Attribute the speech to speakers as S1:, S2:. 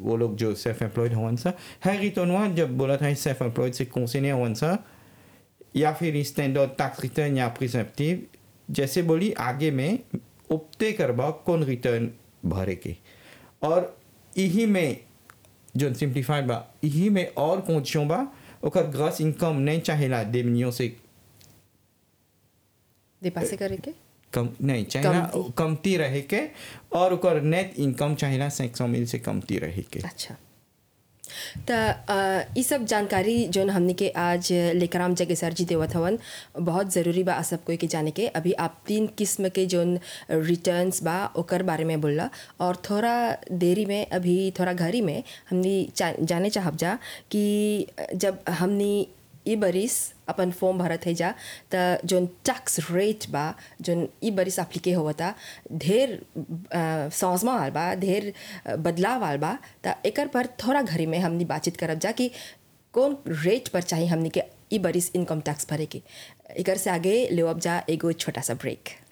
S1: वो लोग जो सेल्फ एम्प्लॉयड हवन सा है रिटर्नवा जब बोला था सेल्फ एम्प्लॉयड से कौन से नहीं हवन सा या फिर स्टैंडर्ड टैक्स रिटर्न या प्रिसेप्टिव जैसे बोली आगे में उपते करबा कौन रिटर्न भरे के और यही में जो सिंप्लीफाइड बा यही में और कौन बा ओकर ग्रॉस इनकम नहीं चाहेला दे मिलियन से
S2: दे पासे करे के
S1: कम नहीं चाहेला
S2: कमती।
S1: कमती रहे के और ओकर नेट इनकम चाहेला सैक सौ मिल से कमती रहे के
S2: अच्छा त ई सब जानकारी जोन हमने के आज लेकराम जगे सर जी देवत हवन बहुत ज़रूरी बा सब कोई के जाने के अभी आप तीन किस्म के जोन रिटर्न्स बा ओकर बारे में बोलला और थोड़ा देरी में अभी थोड़ा घरी में हमनी चा- जाने चाहब जा कि जब हमनी ई बरिस अपन फॉर्म भरत है जा त जोन टैक्स रेट बा जोन ई बरिस अप्लीके होवता ढेर अ, समझमा आल बा ढेर अ, बदलाव आल बा त एकर पर थोड़ा घरी में हमनी बातचीत करब जा कि कौन रेट पर चाहिए हमनी के ई बरिस इनकम टैक्स भरे के एकर से आगे लेवब जा एगो छोटा सा ब्रेक